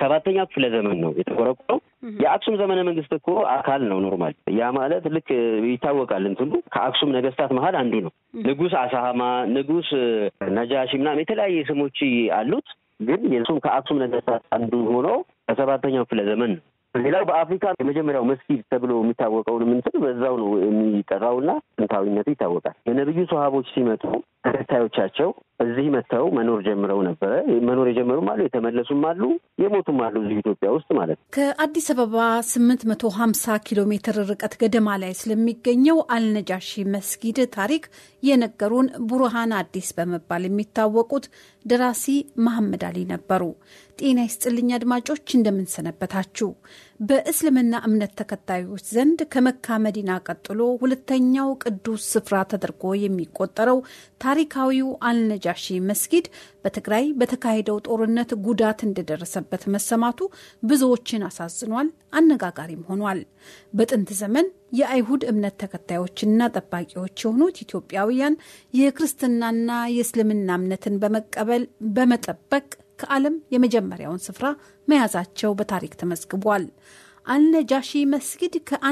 ሰባተኛ ክፍለ ዘመን ነው የተቆረቆረው። የአክሱም ዘመነ መንግስት እኮ አካል ነው ኖርማል። ያ ማለት ልክ ይታወቃል። እንትኑ ከአክሱም ነገስታት መሀል አንዱ ነው። ንጉስ አሳሃማ፣ ንጉስ ነጃሺ ምናምን የተለያየ ስሞች አሉት። ግን የሱም ከአክሱም ነገስታት አንዱ ሆኖ ከሰባተኛው ክፍለ ዘመን ነው። ሌላው በአፍሪካ የመጀመሪያው መስጊድ ተብሎ የሚታወቀውን ምንትን በዛው ነው የሚጠራውና ጥንታዊነቱ ይታወቃል። የነቢዩ ሰሃቦች ሲመጡ ተከታዮቻቸው እዚህ መጥተው መኖር ጀምረው ነበረ። መኖር የጀመሩም አሉ፣ የተመለሱም አሉ፣ የሞቱም አሉ እዚህ ኢትዮጵያ ውስጥ ማለት ነው። ከአዲስ አበባ ስምንት መቶ ሀምሳ ኪሎ ሜትር ርቀት ገደማ ላይ ስለሚገኘው አልነጃሺ መስጊድ ታሪክ የነገሩን ቡርሃን አዲስ በመባል የሚታወቁት ደራሲ መሐመድ አሊ ነበሩ። ጤና ይስጥልኝ አድማጮች፣ እንደምንሰነበታችሁ። በእስልምና እምነት ተከታዮች ዘንድ ከመካ መዲና ቀጥሎ ሁለተኛው ቅዱስ ስፍራ ተደርጎ የሚቆጠረው ታሪካዊው አልነጃሺ መስጊድ በትግራይ በተካሄደው ጦርነት ጉዳት እንደደረሰበት መሰማቱ ብዙዎችን አሳዝኗል፣ አነጋጋሪም ሆኗል። በጥንት ዘመን የአይሁድ እምነት ተከታዮችና ጠባቂዎች የሆኑት ኢትዮጵያውያን የክርስትናና የእስልምና እምነትን በመቀበል በመጠበቅ ከዓለም የመጀመሪያውን ስፍራ መያዛቸው በታሪክ ተመዝግቧል። አልነጃሺ መስጊድ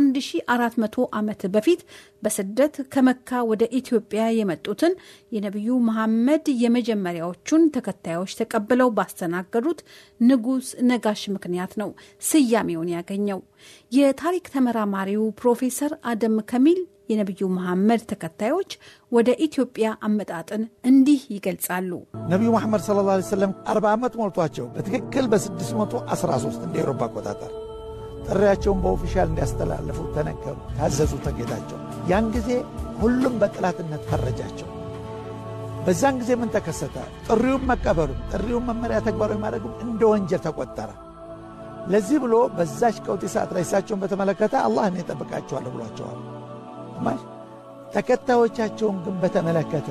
ከ1400 ዓመት በፊት በስደት ከመካ ወደ ኢትዮጵያ የመጡትን የነቢዩ መሐመድ የመጀመሪያዎቹን ተከታዮች ተቀብለው ባስተናገዱት ንጉሥ ነጋሽ ምክንያት ነው ስያሜውን ያገኘው። የታሪክ ተመራማሪው ፕሮፌሰር አደም ከሚል የነቢዩ መሐመድ ተከታዮች ወደ ኢትዮጵያ አመጣጥን እንዲህ ይገልጻሉ። ነቢዩ መሐመድ ሰለላሁ ዐለይሂ ወሰለም አርባ ዓመት ሞልቷቸው በትክክል በ613 እንደ ኤሮፓ አቆጣጠር ጥሪያቸውን በኦፊሻል እንዲያስተላልፉ ተነገሩ፣ ታዘዙ ተጌታቸው። ያን ጊዜ ሁሉም በጠላትነት ፈረጃቸው። በዛን ጊዜ ምን ተከሰተ? ጥሪውን መቀበሉም ጥሪውን መመሪያ ተግባራዊ ማድረጉም እንደ ወንጀል ተቆጠረ። ለዚህ ብሎ በዛች ቀውጢ ሰዓት ላይ እሳቸውን በተመለከተ አላህ እኔ እጠብቃቸዋለሁ ብሏቸዋል። ማሽ ተከታዮቻቸውን ግን በተመለከተ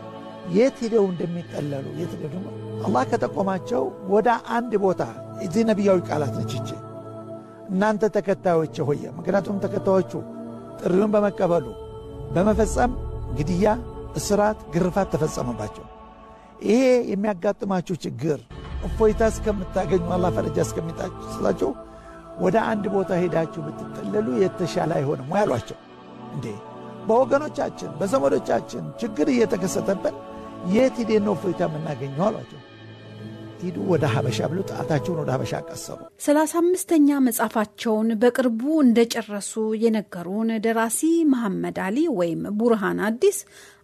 የት ሄደው እንደሚጠለሉ የት ሄደው ደግሞ አላህ ከጠቆማቸው ወደ አንድ ቦታ እዚህ ነቢያዊ ቃላት ነች ይቺ እናንተ ተከታዮች ሆየ ምክንያቱም ተከታዮቹ ጥሪውን በመቀበሉ በመፈጸም ግድያ፣ እስራት፣ ግርፋት ተፈጸመባቸው። ይሄ የሚያጋጥማችሁ ችግር እፎይታ እስከምታገኙ አላህ ፈረጃ እስከሚጣላችሁ ወደ አንድ ቦታ ሄዳችሁ ብትጠለሉ የተሻለ አይሆንም ወይ አሏቸው። እንዴ በወገኖቻችን በዘመዶቻችን ችግር እየተከሰተብን የት ሄደን ነው እፎይታ የምናገኘው አሏቸው። ሂዱ ወደ ሀበሻ ብሎ ጣታቸውን ወደ ሀበሻ ቀሰሩ። ሰላሳ አምስተኛ መጽሐፋቸውን በቅርቡ እንደጨረሱ የነገሩን ደራሲ መሐመድ አሊ ወይም ቡርሃን አዲስ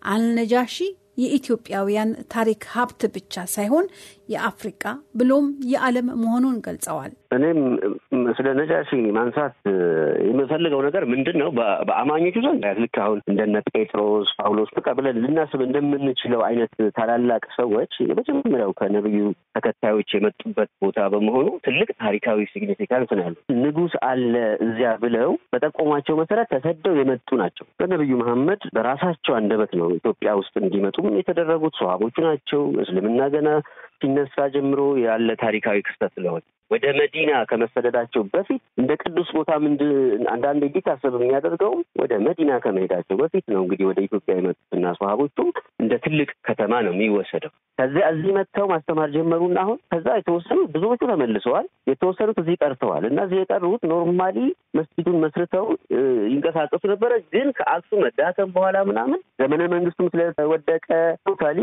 አልነጃሺ የኢትዮጵያውያን ታሪክ ሀብት ብቻ ሳይሆን የአፍሪቃ ብሎም የዓለም መሆኑን ገልጸዋል። እኔም ስለ ነጃሺ ማንሳት የምፈልገው ነገር ምንድን ነው፣ በአማኞቹ ዘንድ ልክ አሁን እንደነ ጴጥሮስ፣ ጳውሎስ በቃ ብለን ልናስብ እንደምንችለው አይነት ታላላቅ ሰዎች የመጀመሪያው ከነብዩ ተከታዮች የመጡበት ቦታ በመሆኑ ትልቅ ታሪካዊ ሲግኒፊካንስ ነው ያለው። ንጉሥ አለ እዚያ ብለው በጠቆሟቸው መሰረት ተሰደው የመጡ ናቸው። በነብዩ መሐመድ በራሳቸው አንደበት ነው ኢትዮጵያ ውስጥ እንዲመጡም የተደረጉት ሰሃቦቹ ናቸው። እስልምና ገና ሲነሳ ጀምሮ ያለ ታሪካዊ ክስተት ስለሆነ ወደ መዲና ከመሰደዳቸው በፊት እንደ ቅዱስ ቦታ ምንድ አንዳንድ እንዲታሰብ የሚያደርገው ወደ መዲና ከመሄዳቸው በፊት ነው። እንግዲህ ወደ ኢትዮጵያ የመጡትና ሰሃቦቹ እንደ ትልቅ ከተማ ነው የሚወሰደው። ከዚያ እዚህ መጥተው ማስተማር ጀመሩና አሁን ከዛ የተወሰኑት ብዙዎቹ ተመልሰዋል፣ የተወሰኑት እዚህ ቀርተዋል። እና እዚህ የቀሩት ኖርማሊ መስጊዱን መስርተው ይንቀሳቀሱ ነበረ። ግን ከአክሱም መዳከም በኋላ ምናምን ዘመነ መንግስቱም ስለተወደቀ ቶታሊ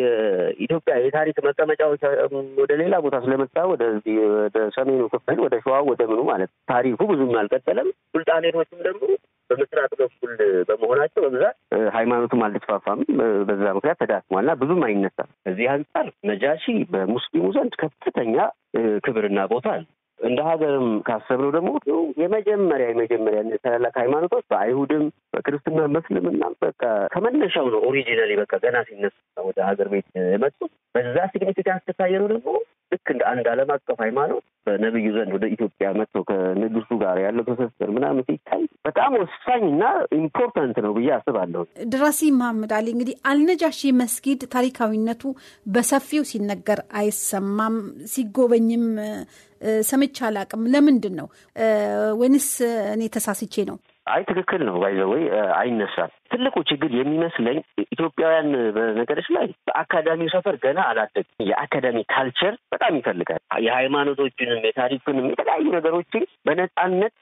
የኢትዮጵያ የታሪክ መቀመጫዎች ወደ ሌላ ቦታ ስለመጣ ወደዚህ ወደ ሰሜኑ ክፍል ወደ ሸዋ ወደ ምኑ ማለት ታሪኩ ብዙም አልቀጠለም። ሱልጣኔቶችም ደግሞ በምስራቅ በኩል በመሆናቸው በብዛት ሃይማኖቱም አልተስፋፋም። በዛ ምክንያት ተዳክሟል እና ብዙም አይነሳም። ከዚህ አንጻር ነጃሺ በሙስሊሙ ዘንድ ከፍተኛ ክብርና ቦታ አለ። እንደ ሀገርም ካሰብነው ደግሞ የመጀመሪያ የመጀመሪያ ታላላቅ ሃይማኖቶች በአይሁድም በክርስትና በእስልምና በቃ ከመነሻው ነው ኦሪጂናሊ በቃ ገና ሲነሳ ወደ ሀገር ቤት የመጡት በዛ ሲግኒፊካንስ ከታየነው ደግሞ ልክ እንደ አንድ ዓለም አቀፍ ሃይማኖት በነብዩ ዘንድ ወደ ኢትዮጵያ መጥተው ከንጉሱ ጋር ያለው ትስስር ምናምን ሲታይ በጣም ወሳኝ እና ኢምፖርታንት ነው ብዬ አስባለሁ። ደራሲ መሐመድ አሊ እንግዲህ አልነጃሺ መስጊድ ታሪካዊነቱ በሰፊው ሲነገር አይሰማም፣ ሲጎበኝም ሰምቼ አላቅም። ለምንድን ነው ወይንስ እኔ ተሳስቼ ነው? አይ ትክክል ነው። ባይዘወይ አይነሳም። ትልቁ ችግር የሚመስለኝ ኢትዮጵያውያን በነገሮች ላይ በአካዳሚው ሰፈር ገና አላደግም። የአካዳሚ ካልቸር በጣም ይፈልጋል። የሃይማኖቶችንም የታሪክንም የተለያዩ ነገሮችን በነፃነት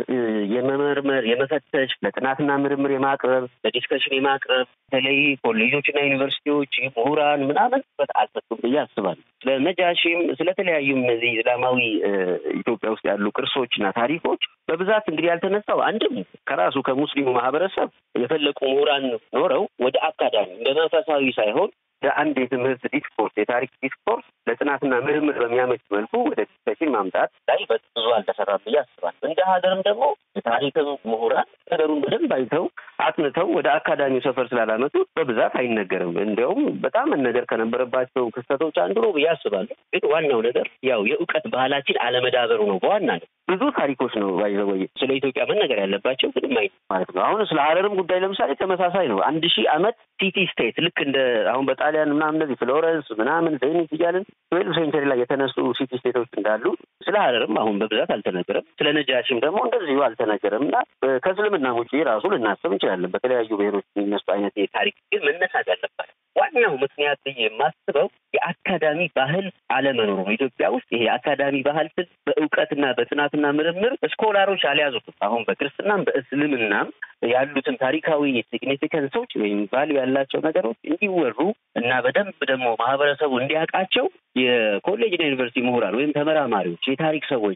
የመመርመር የመፈተሽ፣ ለጥናትና ምርምር የማቅረብ ለዲስከሽን የማቅረብ በተለይ ኮሌጆችና ዩኒቨርሲቲዎች ምሁራን ምናምን በት አልሰጡም ብዬ አስባለሁ። ስለ ነጃሺም ስለተለያዩም እነዚህ እስላማዊ ኢትዮጵያ ውስጥ ያሉ ቅርሶችና ታሪኮች በብዛት እንግዲህ ያልተነሳው አንድም ከራሱ ከሙስሊሙ ማህበረሰብ የፈለቁ ምሁራን ኖረው ወደ አካዳሚ እንደ መንፈሳዊ ሳይሆን ለአንድ የትምህርት ዲስኮርስ የታሪክ ዲስኮርስ ለጥናትና ምርምር በሚያመች መልኩ ወደ ዲስከሽን ማምጣት ላይ ብዙ አልተሰራም ብዬ አስባለሁ። እንደ ሀገርም ደግሞ የታሪክም ምሁራን ነገሩን በደንብ አይተው አጥንተው ወደ አካዳሚው ሰፈር ስላላመጡት በብዛት አይነገርም። እንዲያውም በጣም መነገር ከነበረባቸው ክስተቶች አንዱ ነው ብዬ አስባለሁ። ግን ዋናው ነገር ያው የእውቀት ባህላችን አለመዳበሩ ነው። በዋናነት ብዙ ታሪኮች ነው ባይዘወይ ስለ ኢትዮጵያ መነገር ያለባቸው ግን ማይ ማለት ነው። አሁን ስለ ሀረርም ጉዳይ ለምሳሌ ተመሳሳይ ነው። አንድ ሺህ ዓመት ሲቲ ስቴት ልክ እንደ አሁን በጣሊያን ምናምን እንደዚህ ፍሎረንስ ምናምን ቬኒስ እያልን ትዌልቭ ሴንቸሪ ላይ የተነሱ ሲቲ ስቴቶች እንዳሉ ስለ ሀረርም አሁን በብዛት አልተነገረም። ስለ ነጃሽም ደግሞ እንደዚሁ አልተነገረም እና ከእስልምና ውጪ ራሱ ልናስብ እንችላለን። በተለያዩ ብሔሮች የሚነሱ አይነት ታሪክ ግን መነሳት ያለባቸው ዋናው ምክንያት ብዬ የማስበው የአካዳሚ ባህል አለመኖሩ ነው። ኢትዮጵያ ውስጥ ይሄ የአካዳሚ ባህል ስል በእውቀትና በጥናትና ምርምር ስኮላሮች አልያዙትም። አሁን በክርስትናም በእስልምናም ያሉትን ታሪካዊ ሲግኒፊካንሶች ወይም ቫሉ ያላቸው ነገሮች እንዲወሩ እና በደንብ ደግሞ ማህበረሰቡ እንዲያውቃቸው የኮሌጅና ዩኒቨርሲቲ ምሁራን ወይም ተመራማሪዎች፣ የታሪክ ሰዎች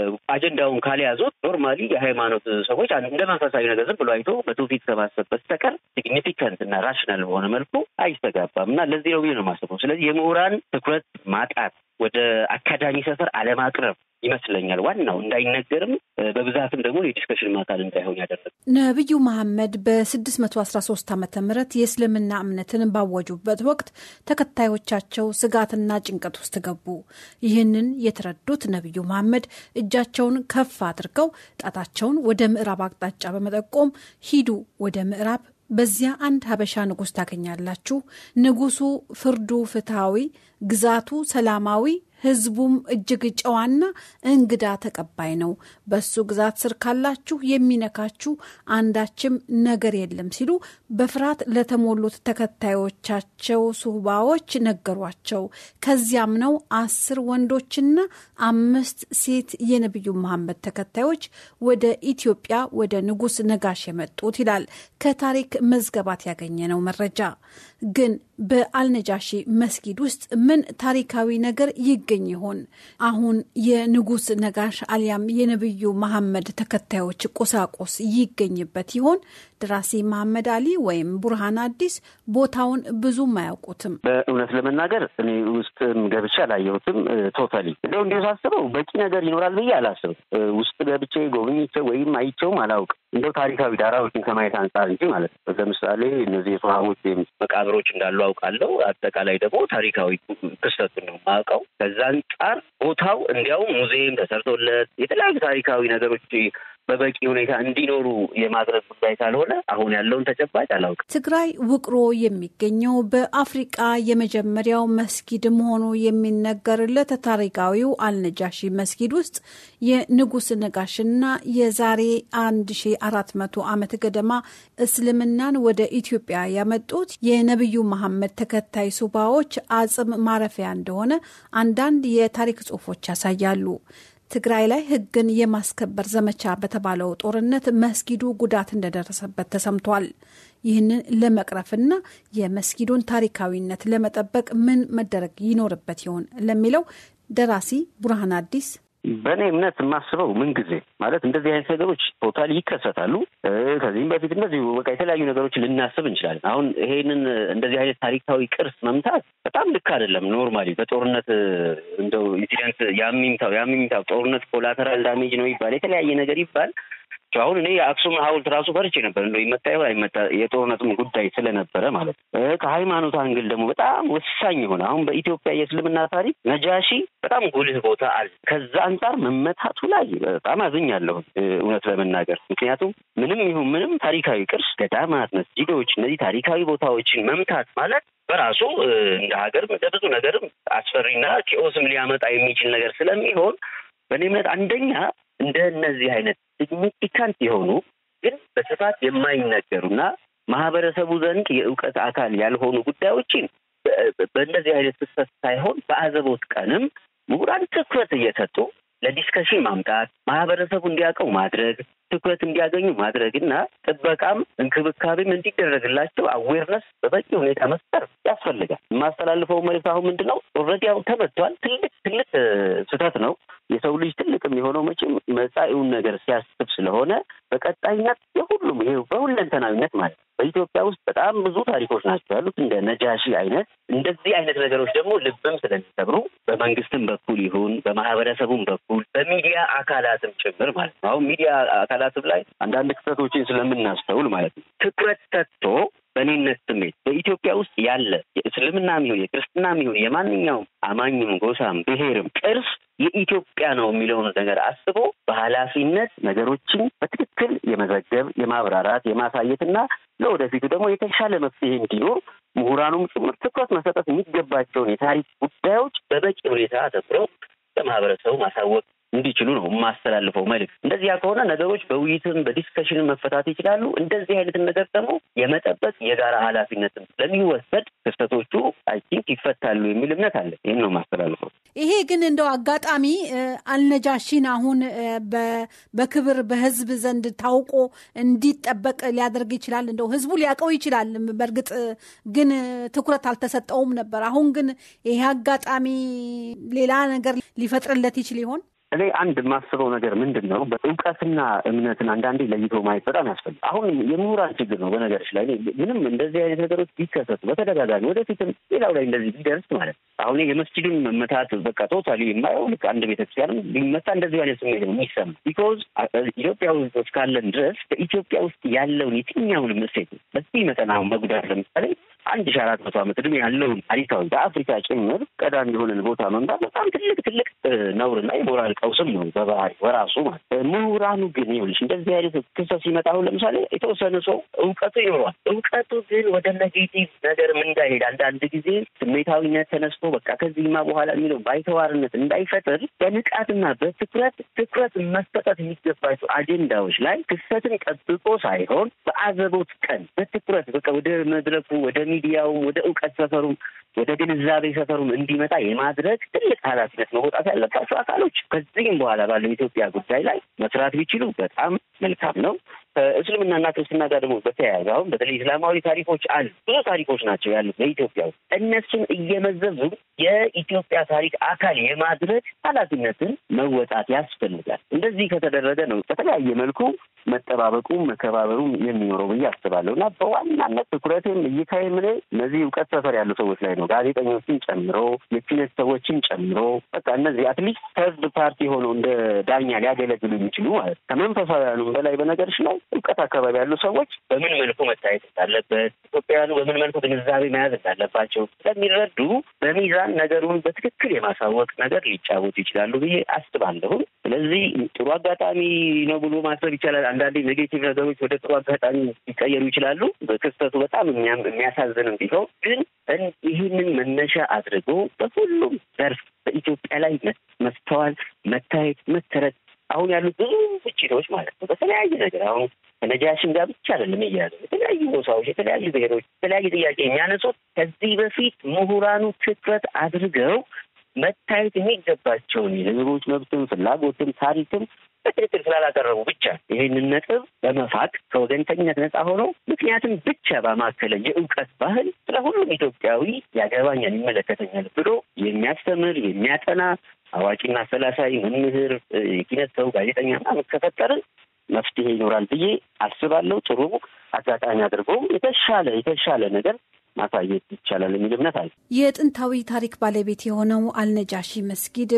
አጀንዳውን ካልያዙት ኖርማሊ የሃይማኖት ሰዎች እንደ መንፈሳዊ ነገር ዝም ብሎ አይቶ በትውፊት ከማሰብ በስተቀር ሲግኒፊካንት እና ራሽናል በሆነ መልኩ አይስተጋባም እና ለዚህ ነው ብዬ ነው የማስበው። ስለዚህ የምሁራን ትኩረት ማጣት ወደ አካዳሚ ሰፈር አለማቅረብ ይመስለኛል ዋናው እንዳይነገርም በብዛትም ደግሞ የዲስከሽን አካል እንዳይሆን ያደረገ ነቢዩ መሐመድ በ613 ዓመተ ምህረት የእስልምና እምነትን ባወጁበት ወቅት ተከታዮቻቸው ስጋትና ጭንቀት ውስጥ ገቡ። ይህንን የተረዱት ነቢዩ መሐመድ እጃቸውን ከፍ አድርገው ጣታቸውን ወደ ምዕራብ አቅጣጫ በመጠቆም ሂዱ ወደ ምዕራብ በዚያ አንድ ሀበሻ ንጉሥ ታገኛላችሁ። ንጉሱ ፍርዱ ፍትሐዊ፣ ግዛቱ ሰላማዊ፣ ህዝቡም እጅግ ጨዋና እንግዳ ተቀባይ ነው። በሱ ግዛት ስር ካላችሁ የሚነካችሁ አንዳችም ነገር የለም ሲሉ በፍርሃት ለተሞሉት ተከታዮቻቸው ሱባዎች ነገሯቸው። ከዚያም ነው አስር ወንዶችና አምስት ሴት የነቢዩ መሐመድ ተከታዮች ወደ ኢትዮጵያ ወደ ንጉሥ ነጋሽ የመጡት ይላል ከታሪክ መዝገባት ያገኘነው መረጃ። ግን በአልነጃሺ መስጊድ ውስጥ ምን ታሪካዊ ነገር ይገኝ ይሆን? አሁን የንጉሥ ነጋሽ አሊያም የነቢዩ መሐመድ ተከታዮች ቁሳቁስ ይገኝበት ይሆን? ደራሲ መሐመድ አሊ ወይም ቡርሃን አዲስ ቦታውን ብዙም አያውቁትም። በእውነት ለመናገር እኔ ውስጥም ገብቼ አላየሁትም። ቶታሊ እንደው እንዲሁ ሳስበው በቂ ነገር ይኖራል ብዬ አላስብም። ውስጥ ገብቼ ጎብኝቼው ወይም አይቼውም አላውቅም። እንደው ታሪካዊ ዳራዎችን ከማየት አንጻር እንጂ ማለት ነው። ለምሳሌ እነዚህ የሰሃቦች መቃብሮች እንዳሉ አውቃለሁ። አጠቃላይ ደግሞ ታሪካዊ ክስተቱን ነው የማውቀው። ከዛ አንጻር ቦታው እንዲያውም ሙዚየም ተሰርቶለት የተለያዩ ታሪካዊ ነገሮች በበቂ ሁኔታ እንዲኖሩ የማድረግ ጉዳይ ካልሆነ አሁን ያለውን ተጨባጭ አላውቅም። ትግራይ ውቅሮ የሚገኘው በአፍሪቃ የመጀመሪያው መስጊድ መሆኑ የሚነገርለት ታሪካዊው አልነጃሺ መስጊድ ውስጥ የንጉሥ ነጋሽና የዛሬ 1400 ዓመት ገደማ እስልምናን ወደ ኢትዮጵያ ያመጡት የነቢዩ መሐመድ ተከታይ ሱባዎች አጽም ማረፊያ እንደሆነ አንዳንድ የታሪክ ጽሑፎች ያሳያሉ። ትግራይ ላይ ሕግን የማስከበር ዘመቻ በተባለው ጦርነት መስጊዱ ጉዳት እንደደረሰበት ተሰምቷል። ይህንን ለመቅረፍና የመስጊዱን ታሪካዊነት ለመጠበቅ ምን መደረግ ይኖርበት ይሆን ለሚለው ደራሲ ቡርሃን አዲስ በእኔ እምነት የማስበው ምን ጊዜ ማለት እንደዚህ አይነት ነገሮች ቶታሊ ይከሰታሉ። ከዚህም በፊት እንደዚሁ በቃ የተለያዩ ነገሮችን ልናስብ እንችላለን። አሁን ይሄንን እንደዚህ አይነት ታሪካዊ ቅርስ መምታት በጣም ልክ አይደለም። ኖርማሊ በጦርነት እንደው ኢንሲደንት ያሚምታው ያሚምታው ጦርነት ኮላተራል ዳሜጅ ነው ይባል የተለያየ ነገር ይባል አሁን እኔ የአክሱም ሐውልት ራሱ ፈርቼ ነበር እንደ ይመታ ይሆን አይመታ የጦርነትም ጉዳይ ስለነበረ ማለት ነው። ከሃይማኖት አንግል ደግሞ በጣም ወሳኝ የሆነ አሁን በኢትዮጵያ የእስልምና ታሪክ ነጃሺ በጣም ጉልህ ቦታ አለ። ከዛ አንጻር መመታቱ ላይ በጣም አዝኛለሁ እውነት ለመናገር ምክንያቱም ምንም ይሁን ምንም ታሪካዊ ቅርስ፣ ገዳማት፣ መስጂዶች እነዚህ ታሪካዊ ቦታዎችን መምታት ማለት በራሱ እንደ ሀገር ለብዙ ነገርም አስፈሪና ኪኦስም ሊያመጣ የሚችል ነገር ስለሚሆን በእኔ እምነት አንደኛ እንደ እነዚህ አይነት ሲግኒፊካንት የሆኑ ግን በስፋት የማይነገሩና ማህበረሰቡ ዘንድ የእውቀት አካል ያልሆኑ ጉዳዮችን በእንደዚህ አይነት ፍሰት ሳይሆን በአዘቦት ቀንም ምሁራን ትኩረት እየሰጡ ለዲስከሽን ማምጣት ማህበረሰቡ እንዲያውቀው ማድረግ ትኩረት እንዲያገኙ ማድረግ እና ጥበቃም እንክብካቤም እንዲደረግላቸው አዌርነስ በበቂ ሁኔታ መፍጠር ያስፈልጋል። የማስተላልፈው መልዕክት አሁን ምንድን ነው? ኦልሬዲ አሁን ተመቷል። ትልቅ ትልቅ ስህተት ነው። የሰው ልጅ ትልቅ የሚሆነው መቼም መጻኢውን ነገር ሲያስብ ስለሆነ በቀጣይነት የሁሉም ይሄ በሁለንተናዊነት ማለት ነው። በኢትዮጵያ ውስጥ በጣም ብዙ ታሪኮች ናቸው ያሉት እንደ ነጃሺ አይነት እንደዚህ አይነት ነገሮች ደግሞ ልብም ስለሚሰብሩ በመንግስትም በኩል ይሁን በማህበረሰቡም በኩል በሚዲያ አካላትም ጭምር ማለት ነው። አሁን ሚዲያ አካላትም ላይ አንዳንድ ክስተቶችን ስለምናስተውል ማለት ነው ትኩረት ሰጥቶ በእኔነት ስሜት በኢትዮጵያ ውስጥ ያለ የእስልምናም ይሁን የክርስትናም ይሁን የማንኛውም አማኝም ጎሳም ብሔርም ቅርስ የኢትዮጵያ ነው የሚለውን ነገር አስቦ በኃላፊነት ነገሮችን በትክክል የመዘገብ የማብራራት የማሳየትና ለወደፊቱ ደግሞ የተሻለ መፍትሄ እንዲኖር ምሁራኑም ጭምር ትኩረት መሰጠት የሚገባቸውን የታሪክ ጉዳዮች በበቂ ሁኔታ አተኩረው ለማህበረሰቡ ማሳወቅ እንዲችሉ ነው የማስተላልፈው መልዕክት። እንደዚያ ከሆነ ነገሮች በውይይትም በዲስከሽንም መፈታት ይችላሉ። እንደዚህ አይነትን ነገር ደግሞ የመጠበቅ የጋራ ኃላፊነትም ስለሚወሰድ ክስተቶቹ አይ ቲንክ ይፈታሉ የሚል እምነት አለ። ይህን ነው የማስተላልፈው። ይሄ ግን እንደው አጋጣሚ አልነጃሺን አሁን በክብር በህዝብ ዘንድ ታውቆ እንዲጠበቅ ሊያደርግ ይችላል። እንደው ህዝቡ ሊያውቀው ይችላል። በእርግጥ ግን ትኩረት አልተሰጠውም ነበር። አሁን ግን ይሄ አጋጣሚ ሌላ ነገር ሊፈጥርለት ይችል ይሆን? እኔ አንድ የማስበው ነገር ምንድን ነው፣ በእውቀትና እምነትን አንዳንዴ ለይቶ ማየት በጣም ያስፈልጋል። አሁን የምሁራን ችግር ነው። በነገሮች ላይ ምንም እንደዚህ አይነት ነገሮች ቢከሰቱ በተደጋጋሚ ወደፊትም ሌላው ላይ እንደዚህ ቢደርስ ማለት ነው አሁን የመስጂድን መመታት በቃ ቶታሊ የማየው ልክ አንድ ቤተክርስቲያንም ቢመታ እንደዚህ አይነት ስሜት ነው የሚሰማ። ቢኮዝ ኢትዮጵያ ውስጥ ካለን ድረስ በኢትዮጵያ ውስጥ ያለውን የትኛውንም እሴት በዚህ መጠን አሁን መጉዳት ለምሳሌ አንድ ሺ አራት መቶ ዓመት ዕድሜ ያለውን ታሪካዊ በአፍሪካ ጭምር ቀዳሚ የሆነን ቦታ መምጣት በጣም ትልቅ ትልቅ ነውርና የሞራል ቀውስም ነው በባህሪ በራሱ ማለት። ምሁራኑ ግን ይኸውልሽ እንደዚህ አይነት ክስተት ሲመጣ አሁን ለምሳሌ የተወሰነ ሰው እውቀቱ ይኖረዋል። እውቀቱ ግን ወደ ኔጌቲቭ ነገርም እንዳይሄድ አንዳንድ ጊዜ ስሜታዊነት ተነስቶ በቃ ከዚህማ በኋላ የሚለው ባይተዋርነት እንዳይፈጥር በንቃትና በትኩረት ትኩረት መሰጠት የሚገባቸው አጀንዳዎች ላይ ክስተትን ጠብቆ ሳይሆን በአዘቦት ቀን በትኩረት በቃ ወደ መድረኩ ወደ ሚዲያውም ወደ እውቀት ሰፈሩም ወደ ግንዛቤ ሰፈሩም እንዲመጣ የማድረግ ትልቅ ኃላፊነት መወጣት ያለባቸው አካሎች ከዚህም በኋላ ባለው ኢትዮጵያ ጉዳይ ላይ መስራት ቢችሉ በጣም መልካም ነው። ከእስልምናና ክርስትና ጋር ደግሞ በተያያዘ አሁን በተለይ እስላማዊ ታሪኮች አሉ። ብዙ ታሪኮች ናቸው ያሉት በኢትዮጵያ ውስጥ። እነሱን እየመዘዙ የኢትዮጵያ ታሪክ አካል የማድረግ ኃላፊነትን መወጣት ያስፈልጋል። እንደዚህ ከተደረገ ነው በተለያየ መልኩ መጠባበቁም መከባበሩም የሚኖረው ብዬ አስባለሁ እና በዋናነት ትኩረትም እይታዬ ምን እነዚህ እውቀት ሰፈር ያሉ ሰዎች ላይ ነው። ጋዜጠኞችን ጨምሮ የኪነት ሰዎችን ጨምሮ በቃ እነዚህ አትሊስት ተርድ ፓርቲ ሆነው እንደ ዳኛ ሊያገለግሉ የሚችሉ ማለት ከመንፈሳውያኑም በላይ በነገርሽ ላይ እውቀት አካባቢ ያሉ ሰዎች በምን መልኩ መታየት እንዳለበት ኢትዮጵያውያኑ በምን መልኩ ግንዛቤ መያዝ እንዳለባቸው ስለሚረዱ በሚዛን ነገሩን በትክክል የማሳወቅ ነገር ሊጫወቱ ይችላሉ ብዬ አስባለሁ። ስለዚህ ጥሩ አጋጣሚ ነው ብሎ ማሰብ ይቻላል። አንዳንዴ ኔጌቲቭ ነገሮች ወደ ጥሩ አጋጣሚ ሊቀየሩ ይችላሉ። በክስተቱ በጣም የሚያሳዝንም ቢሆን ግን ይህንን መነሻ አድርጎ በሁሉም ዘርፍ በኢትዮጵያ ላይ መስተዋል፣ መታየት፣ መተረት አሁን ያሉት ብዙ ግጭቶች ማለት ነው በተለያየ ነገር አሁን ከነጃሽን ጋር ብቻ አይደለም እያያዘ የተለያዩ ጎሳዎች፣ የተለያዩ ብሔሮች የተለያየ ጥያቄ የሚያነሱት ከዚህ በፊት ምሁራኑ ትኩረት አድርገው መታየት የሚገባቸውን የህዝቦች መብትም ፍላጎትም ታሪክም በትክክል ስላላቀረቡ ብቻ ይህንን ነጥብ በመፋቅ ከወገንተኝነት ነጻ ሆኖ ምክንያትም ብቻ ባማከለ የእውቀት ባህል ስለ ሁሉም ኢትዮጵያዊ ያገባኛል፣ ይመለከተኛል ብሎ የሚያስተምር የሚያጠና አዋቂና አሰላሳይ መምህር፣ የኪነት ሰው፣ ጋዜጠኛ ምናምን ከፈጠርን መፍትሄ ይኖራል ብዬ አስባለሁ። ጥሩ አጋጣሚ አድርጎ የተሻለ የተሻለ ነገር ማሳየት ይቻላል የሚል እምነት አለ። የጥንታዊ ታሪክ ባለቤት የሆነው አልነጃሺ መስጊድ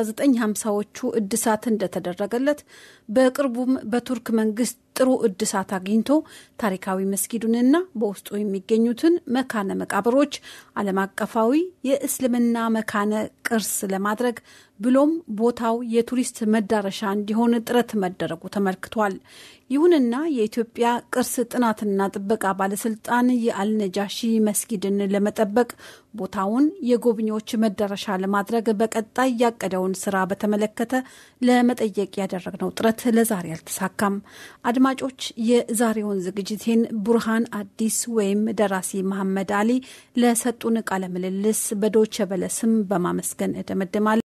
በ1950ዎቹ እድሳት እንደተደረገለት በቅርቡም በቱርክ መንግስት ጥሩ እድሳት አግኝቶ ታሪካዊ መስጊዱንና በውስጡ የሚገኙትን መካነ መቃብሮች ዓለም አቀፋዊ የእስልምና መካነ ቅርስ ለማድረግ ብሎም ቦታው የቱሪስት መዳረሻ እንዲሆን ጥረት መደረጉ ተመልክቷል። ይሁንና የኢትዮጵያ ቅርስ ጥናትና ጥበቃ ባለስልጣን የአልነጃሺ መስጊድን ለመጠበቅ ቦታውን የጎብኚዎች መዳረሻ ለማድረግ በቀጣይ ያቀደውን ስራ በተመለከተ ለመጠየቅ ያደረግነው ጥረት ለዛሬ አልተሳካም። አድማጮች፣ የዛሬውን ዝግጅቴን ቡርሃን አዲስ ወይም ደራሲ መሐመድ አሊ ለሰጡን ቃለ ምልልስ በዶቸ በለ ስም በማመስገን እደመድማለሁ።